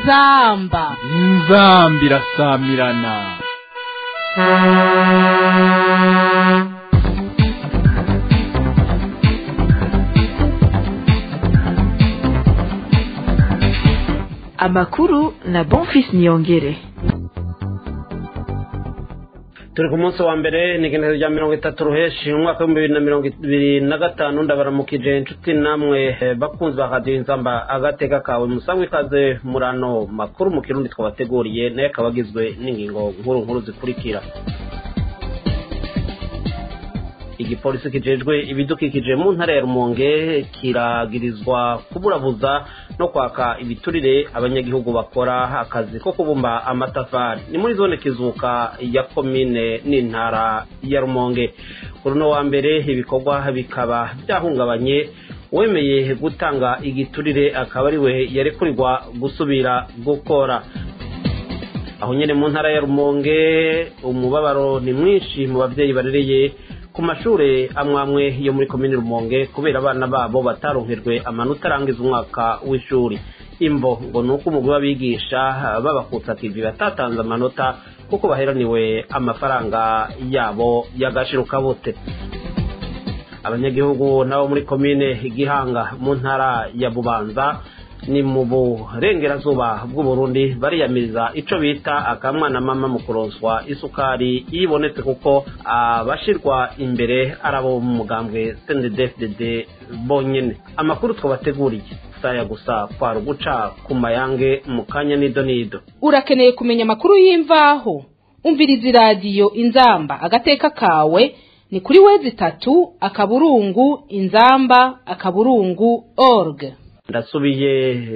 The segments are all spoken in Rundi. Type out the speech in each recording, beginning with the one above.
inzamba inzamba irasamirana amakuru na bonfis niyongere turi ku munsi wa mbere ni igenekerezo rya mirongo itatu ruheshi umwaka w'ibihumbi bibiri na mirongo ibiri na gatanu ndabaramukije inshuti namwe eh, bakunzi ba radiyo inzamba agateka kawe musangwe ikaze muri ano makuru mu kirundi twabateguriye nayo akaba agizwe n'ingingo nkuru nkuru zikurikira igipolisi kijejwe ibidukikije mu ntara ya rumonge kiragirizwa kuburabuza no kwaka ibiturire abanyagihugu bakora akazi ko kubumba amatafari ni muri zone kizuka ya komine n'intara ya rumonge kuri uno wa mbere ibikorwa bikaba byahungabanye wemeye gutanga igiturire akaba ari we yarekurirwa gusubira gukora aho nyine mu ntara ya rumonge umubabaro ni mwinshi mu babyeyi barereye ku mashuri amwe amwe yo muri komini rumonge kubera abana babo bataronkejwe amanota arangiza umwaka w'ishuri imvo ngo ni uko umugwi w'abigisha babakutsa kivi batatanze amanota kuko baheraniwe amafaranga yabo y'agashirukabute abanyagihugu nabo muri komine gihanga mu ntara ya bubanza ni mu burengerazuba bw'uburundi bariyamiriza ico bita akamwana mama mu kuronswa isukari iyo ibonetse kuko abashirwa imbere ari abo mu mugambwe cndfdd bonyene amakuru twabateguriye saya gusa kwari uguca ku mayange mu kanya nido nido urakeneye kumenya amakuru y'imvaho umviriza iradiyo inzamba agateka kawe ni kuri wezi itatu akaburungu inzamba akaburungu org ndasubiye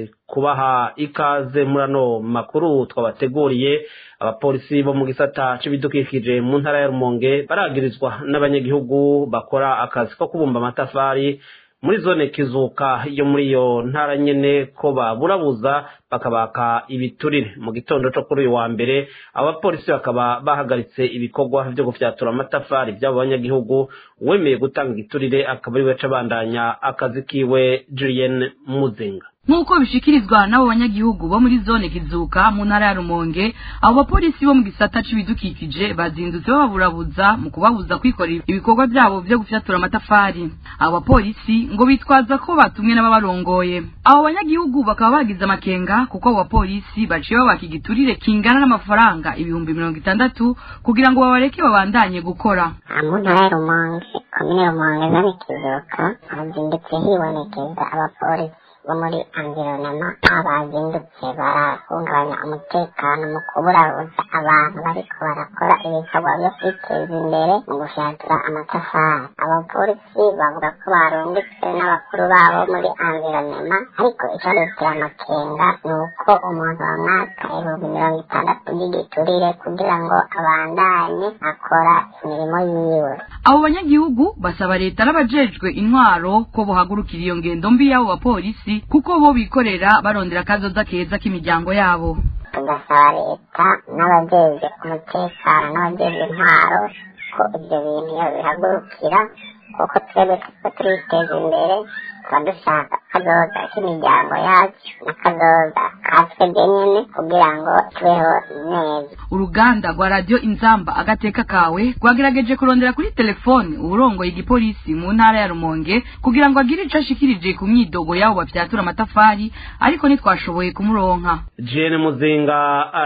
kubaha ikaze muri ano makuru twabateguriye abapolisi bo mu gisata c'ibidukikije mu ntara ya rumonge baragirizwa n'abanyagihugu bakora akazi ko kubumba amatafari muri zone kizuka yo muri iyo ntara nyene ko baburabuza bakabaka ibiturire mu gitondo co kuri uyu wa mbere abapolisi bakaba bahagaritse ibikorwa vyo gufyatura amatafari vy'abo banyagihugu wemeye gutanga igiturire akaba ari we abandanya akazi kiwe Julien Muzinga nk'uko bishikirizwa n'abo banyagihugu bo muri zone kizuka mu ntara ya rumonge abo bapolisi bo mu gisata c'ibidukikije bazindutse bababurabuza mu kubabuza kwikorera ibikorwa byabo byo gufyatura amatafari abo bapolisi ngo bitwaza ko batumwe n'ababarongoye abo banyagihugu bakaba bagize amakenga kuko abo bapolisi baciye babaka igiturire kingana n'amafaranga ibihumbi mirongo itandatu kugira ngo babareke babandanye gukora mu ntara ya rumonge komine rumonge zone kizuka hazindutse hibonekeza abapolisi bo muri environema abazindutse barahungabanya umutekano mu kuburabuza abantu bariko barakora ibikorwa byo kwiteza imbere mu gufyatura amatafari abapolisi bavuga ko barungitswe n'abakuru babo muri environema ariko icadutera amakenga ni uko umuntu bamwaka ibihumbi mirongo itandatu by'igiturire kugira ngo abandanye akora imirimo yiwe abo banyagihugu basaba leta n'abajejwe intwaro ko bohagurukira iyo ngendo mbi y'abo bapolisi kuko bo bikorera barondera akazoza keza k'imiryango yabo tugasaba leta n'abajejwe umutekano n'abajejwe intwaro ko ibyo bintu iyo bihagurukira kuko twebwe tuko turiteza imbere tuba dushaka akazoza k'imiryango yacu n'akazoza katwe nyene kugira ngo tubeho neza uruganda rwa radiyo inzamba agateka kawe rwagerageje kurondera kuri telefone uburongoye igipolisi mu ntara ya rumonge kugira ngo agire ico ashikirije ku myidogo y'abo bafyatura amatafari ariko ntitwashoboye kumuronka jene muzinga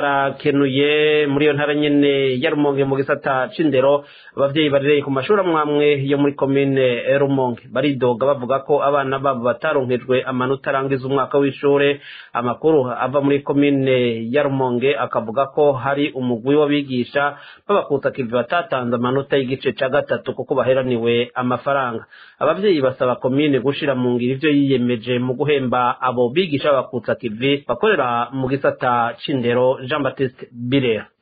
arakenuye muri iyo ntara nyene ya rumonge mu gisata c'indero abavyeyi barereye ku mashuri amwe amwe yo muri komine rumonge baridoga bavuga ko abana babo bataronkejwe amanota arangiza umwaka w'ishure amakuru ava muri komine ya rumonge akavuga ko hari umugwi w'abigisha babakutsa kivi batatanze amanota y'igice ca gatatu kuko baheraniwe amafaranga abavyeyi basaba komine gushira mu ngiro ivyo yiyemeje mu guhemba abo bigisha babakutsa kivi bakorera mu gisata c'indero jean baptiste birera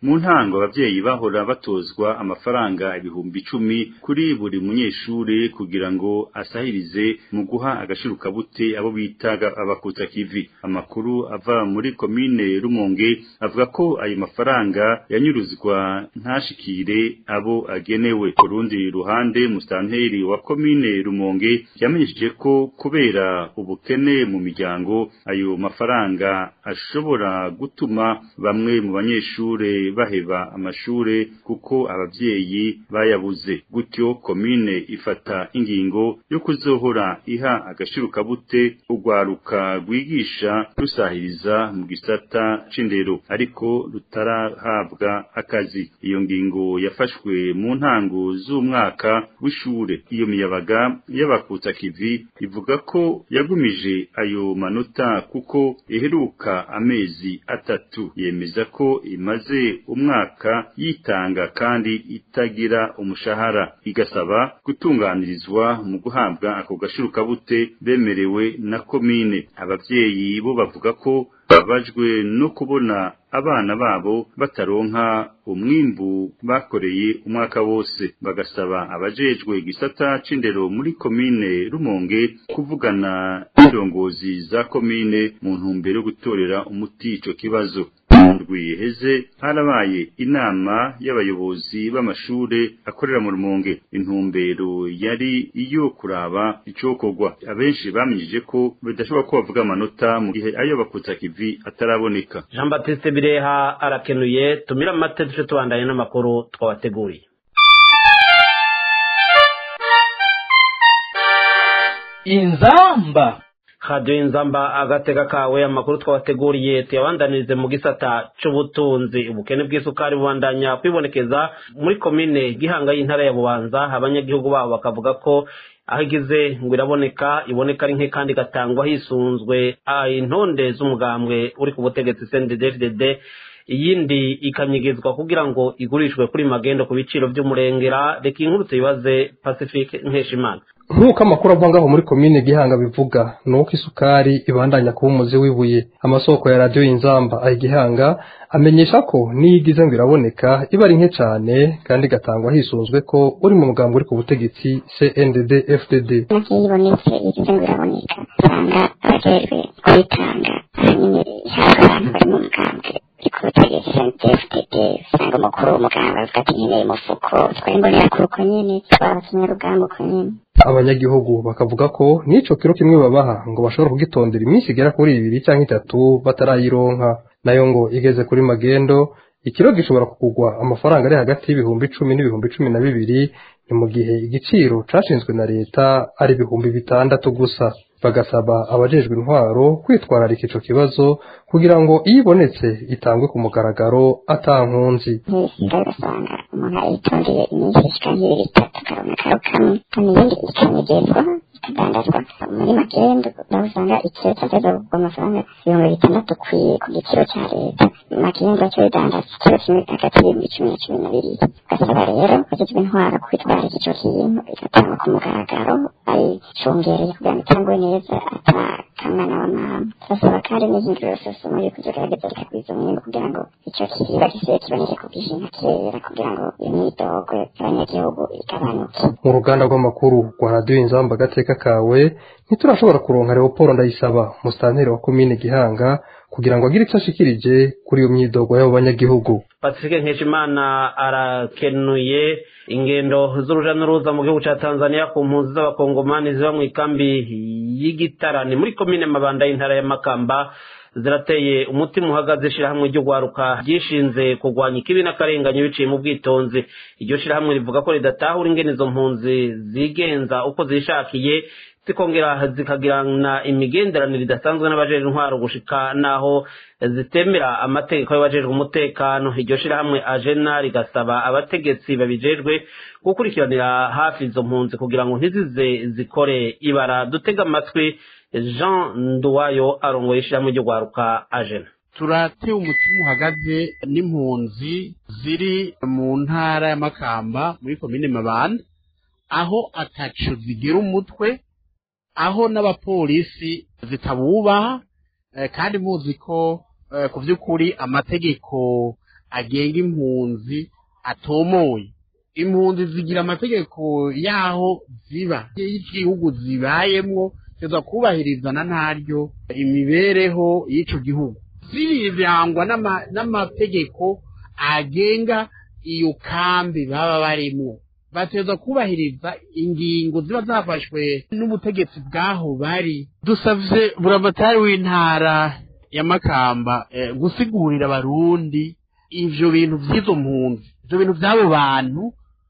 mu ntango abavyeyi bahora batozwa amafaranga ibihumbi icumi kuri buri munyeshure kugira ngo asahirize mu guha agashirukabute abo bitaga abakutsa kivi amakuru ava muri komine Rumonge avuga ko ayo mafaranga yanyuruzwa ntashikire abo agenewe ku rundi ruhande musanteri wa komine Rumonge yamenyesheje ko kubera ubukene mu miryango ayo mafaranga ashobora gutuma bamwe mu banyeshure baheba amashure kuko abavyeyi bayabuze gutyo komine ifata ingingo yo kuzohora iha agashirukabute urwaruka rwigisha rusahiriza mu gisata c'indero ariko rutarahabwa akazi iyo ngingo yafashwe mu ntango z'umwaka w'ishure iyo miyabaga y'abakutsa kivi ivuga ko yagumije ayo manota kuko iheruka amezi atatu yemeza ko imaze umwaka yitanga kandi itagira umushahara igasaba gutunganirizwa mu guhabwa ako gashirukabute bemerewe na komine abavyeyi bo bavuga ko babajwe no kubona abana babo bataronka umwimbu bakoreye umwaka wose bagasaba abajejwe igisata c'indero muri komine Rumonge kuvugana n'indongozi za komine mu ntumbero yo gutorera umuti ico kibazo rwiheze harabaye inama y'abayobozi b'amashure akorera mu rumonge intumbero yari iyo kuraba icokorwa abenshi bamenyije ko bidashobora ko bavuga amanota mu gihe ayo bakutsa kivi ataraboneka jean baptiste bireha arakenuye tumira amate duce tubandanye n'amakuru twabateguriye inzamba radiyo inzamba agatega kawe amakuru twabateguriye tuyabandanirize mu gisata c'ubutunzi ubukene bw'isukari bubandanya kwibonekeza muri komine gihanga y'intara ya bubanza abanyagihugu babo bakavuga ko aho igize ngo iraboneka iboneka ari nke kandi igatangwa hisunzwe intonde z'umugambwe uri ku butegetsi cnddd iyindi ikanyigizwa kugira ngo igurishwe kuri magendo ku biciro by'umurengera reka inkuru tuyibaze pacifique nkeshimana nk'uko amakuru ava ngaho muri komine gihanga bivuga ni uko isukari ibandanya kuba umuzi w'ibuye amasoko ya radiyo y'inzamba ayi gihanga amenyesha ko n'iyo igize ngo iraboneka iba ari nke cyane kandi igatangwa hisunzwe ko uri mu mugambi uri ku butegetsi cndd fdd nabyo iyo ibonetse igize ngo iraboneka usanga abajejwe kuyitanga ahanini ihabwa abantu bari mu mugambwe uri ku butegetsi cndd usanga umukuru w'umugambwe avuga ati nkeneye umufuko twari mbonera kuri uko nyene twaba kinyarugamba uko nyene abanyagihugu bakavuga ko n'ico kiro kimwe babaha ngo bashobora kugitondera iminsi igera kuri ibiri cyangwa itatu batarayironka nayo ngo igeze kuri magendo ikiro gishobora kugurwa amafaranga ari hagati y'ibihumbi icumi n'ibihumbi cumi na bibiri ni mu gihe igiciro cashinzwe na leta ari ibihumbi bitandatu gusa bagasaba abajejwe intwaro kwitwararika ico kibazo kugira ngo iyo ibonetse itangwe ku mugaragaro atankunzi nk'ibisiga ugasanga umuntu ayitondeye iminsi ishika nk'ibiri itatu akabona karo kamwe kandi iyindi ikanyegezwa ikadandazwa muri magendo naho usanga ikiro cyateza kugwa amafaranga ibihumbi bitandatu ku giciro cya leta magendo cyo bidandaza ikiro kimwe hagati y'ibihumbi cumi na cumi na bibiri ugasaba rero abajejwe intwaro kwitwararika ico kintu igatangwa ku mugaragaro ayicungereye kugira ngo itangwe neza atakamwana wa mama turasaba kandi n'ihinduriro sosomo yuko izogerageza rikagwiza umwimbu kugira ngo ico kiziba gisibe kiboneke ku bwinshi nka kera kugira ngo iyo myidogwe y'abanyagihugu igabanuke mu ruganda rw'amakuru rwa radiyo inzamba agateka kawe ntiturashobora kuronka leopold ndayisaba musitanteri wa komine gihanga kugira ngo agire icyo ashikirije kuri iyo myidogo y'abo banyagihugu pacifique nkeshimana arakenuye ingendo z'uruja n'uruza mu gihugu cya tanzania ku mpunzi z'abakongomani ziba mu ikambi y'igitarani muri komine mabanda y'intara ya makamba zirateye umutima uhagaze ishyirahamwe ryo gwaruka ryishinze kurwanya ikibi n'akarengane biciye mu bwitonzi iryo shyirahamwe rivuga ko ridatahura ingene izo mpunzi zigenza uko zishakiye zikongera zikagirana imigenderanire idasanzwe n'abajejwe intwaro gushika naho zitemera amategeko y'abajejwe umutekano iryo shirahamwe ajena rigasaba abategetsi babijejwe gukurikiranira hafi izo mpunzi kugira ngo ntizize zikore ibara dutega amatwi jean nduwayo arongoye ishirahamwe ryo gwaruka ajena turatewe umutima uhagaze n'impunzi ziri mu ntara ya makamba muri komine mabanda aho ataco zigira umutwe aho n'abapolisi zitabubaha kandi muzi ko ku by'ukuri amategeko agenga impunzi atomoye impunzi zigira amategeko yaho ziba y'igihugu zibayemwo teza kubahirizana ntaryo imibereho y'ico gihugu zirangwa n'ama- n'amategeko agenga iyo kambi baba barimwo bateza kubahiriza ingingo ziba zafashwe n'ubutegetsi bw'aho bari dusavye buramatari w'intara ya makamba eh, gusigurira abarundi ivyo bintu vy'izo mpunzi ivyo bintu vy'abo bantu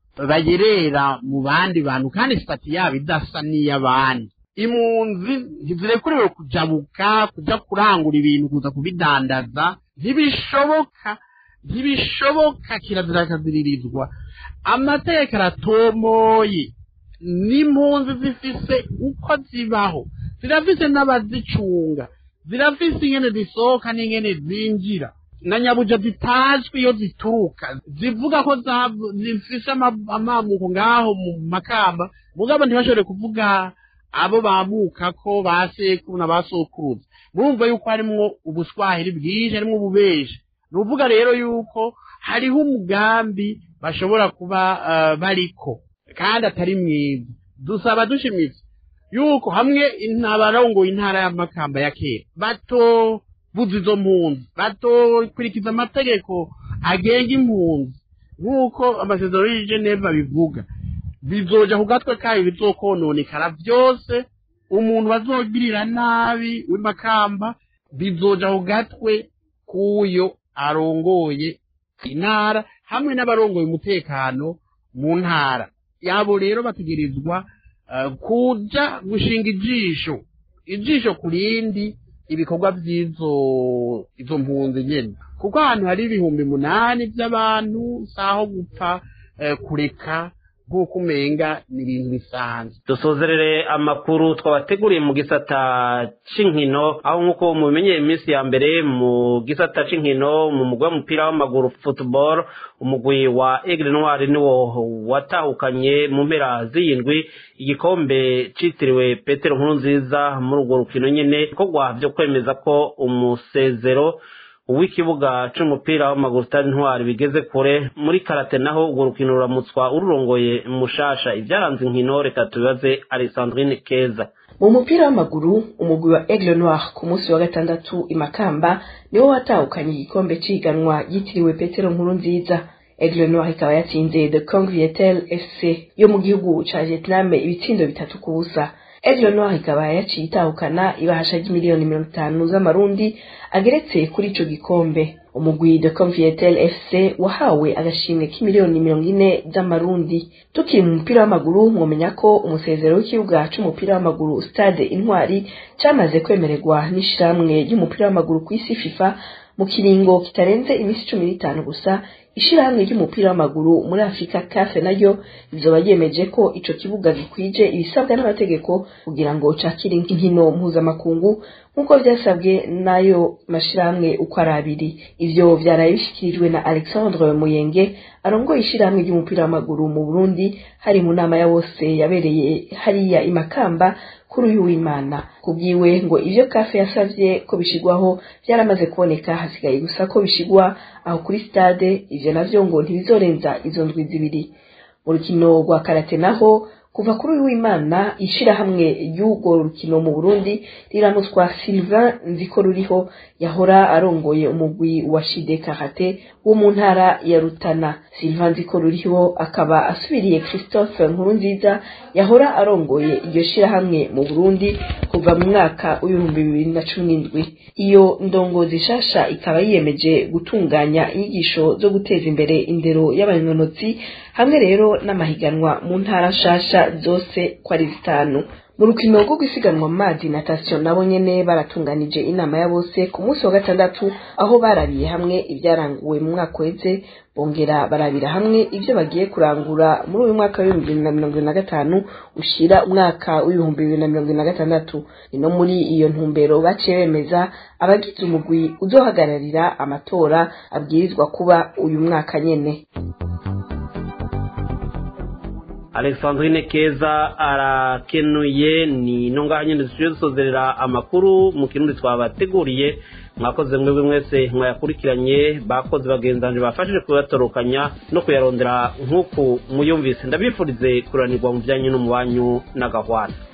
bayerera mu bandi bantu kandi sitati yabo idasa n'iy'abandi impunzi ntizirekuriwe kujabuka kuja kurangura ibintu kuza kubidandaza ntibishoboka ntibishoboka kirazira kaziririzwa amategeko aratomoye n'impunzi zifise uko zibaho zirafise n'abazicunga zirafise ingene zisohoka n'ingene zinjira na nyabuja zitazwi iyo zituruka zivuga ko zavu- zifise ama- amamuko ngaho mu makamba mugabo ntibashobore kuvuga abo bamuka ko ba sekuru na ba sokuruza murumva yuko harimwo ubuswahili bwinshi harimwo ububeshi ni uvuga rero yuko hariho umugambi bashobora kuba eh, bariko kandi atari mwiza dusaba dushimitse yuko hamwe abarongoye intara y'amakamba ya kera batobuza izo mpunzi batokurikiza amategeko agenga impunzi nk'uko amasezerano y'i Geneva bivuga bizoja ku gatwe kayo bizokononekara byose umuntu bazogirira nabi w'imakamba bizoja ku gatwe k'uyo arongoye intara hamwe n'abarongoye umutekano mu ntara yabo rero bategerezwa eh, kuja gushinga ijisho ijisho ku rindi ibikorwa by'izo izo mpunzi nyene kuko ahantu hari ibihumbi munani by'abantu saho gupfa eh, kureka nk'uko umenga ni ibintu bisanzwe dusozerere amakuru twabateguriye mu gisata c'inkino aho nk'uko mubimenyeye iminsi ya mbere mu gisata c'inkino mu mugwi w'umupira w'amaguru football umugwi wa Aigle Noir niwo watahukanye mu mpera z'iyindwi igikombe citiriwe Petero Nkurunziza muri urwo rukino nyene ibikorwa vyo kwemeza ko umusezero w'ikibuga c'umupira w'amaguru Stade Ntwari bigeze kure muri karate naho urwo rukino ruramutswa ururongoye mushasha ivyaranze inkino reka tubibaze Alessandrine Keza mu mupira w'amaguru umugwi wa Aigle Noir ku munsi wa gatandatu i Makamba niwo watahukanye igikombe c'ihiganwa yitiriwe Petero Nkuru nziza Aigle Noir ikaba yatsinze The Cong Vietel FC yo mu gihugu ca Vietnam ibitsindo bitatu ku busa Aigle Noir ikaba yaciye itahukana ibahasha ry'imiliyoni mirongo itanu z'amarundi ageretse kuri ico gikombe umugwi de Convietel FC wahawe agashimwe k'imiliyoni mirongo ine z'amarundi tukiri mu mupira w'amaguru mwomenya ko umusezero w'ikibuga c'umupira w'amaguru stade intwari camaze kwemererwa n'ishirahamwe ry'umupira w'amaguru kw'isi FIFA mu kiringo kitarenze imisi cumi n'itanu gusa ishirahamwe ry'umupira w'amaguru muri afurika kafe naryo rizoba ryemeje ko ico kibuga gikwije ibisabwa n'amategeko kugira ngo cakire inkino mpuzamakungu nk'uko vyasabwe n'ayo mashirahamwe uko ari abiri ivyo vyaraye bishikirijwe na alexandre muyenge arongoye ishirahamwe ry'umupira w'amaguru mu burundi hari mu nama ya bose yabereye hariya i makamba kuri uyu w'imana kubwiwe ngo ivyo kafe yasavye ko bishigwaho vyaramaze kuboneka hasigaye gusa ko bishigwa aho kuri stade ivyo navyo ngo ntibizorenza izo ndwi zibiri mu rukino rwa karate naho kuva kuri uyu w'imana ishirahamwe ry'urwo rukino mu burundi riramutswa sylvain nziko ruriho yahora arongoye umugwi wa shide karate wo mu ntara ya rutana sylvain nziko ruriho akaba asubiriye christophe nkurunziza yahora arongoye iryo shirahamwe mu burundi kuva mu mwaka w'ibihumbi bibiri na cumi n'indwi iyo ndongozi shasha ikaba yiyemeje gutunganya inyigisho zo guteza imbere indero y'abanyonotsi hamwe rero n'amahiganwa mu ntara nshasha zose ko ari zitanu mu rukino rwo gusiganwa mu mazi natation nabo nyene baratunganije inama ya bose ku munsi wa gatandatu aho barabiye hamwe ibyaranguwe mu mwaka uheze bongera barabira hamwe ivyo bagiye kurangura muri uyu mwaka w'ibihumbi bibiri na mirongo ibiri na gatanu ushira umwaka w'ibihumbi bibiri na mirongo ibiri na gatandatu ni no muri iyo ntumbero baciye bemeza abagize umugwi uzohagararira amatora abwirizwa kuba uyu mwaka nyene alexandrine keza arakenuye ni no ngaha nyine dusubire dusozerera amakuru mu kirundi twabateguriye mwakoze mwebwe mwese mwayakurikiranye bakoze bagenzanje bafashije kuyatorokanya no kuyarondera nk'uku muyumvise ndabifurize kuranirwa mu bijyanye n'umubanyu n'agahwana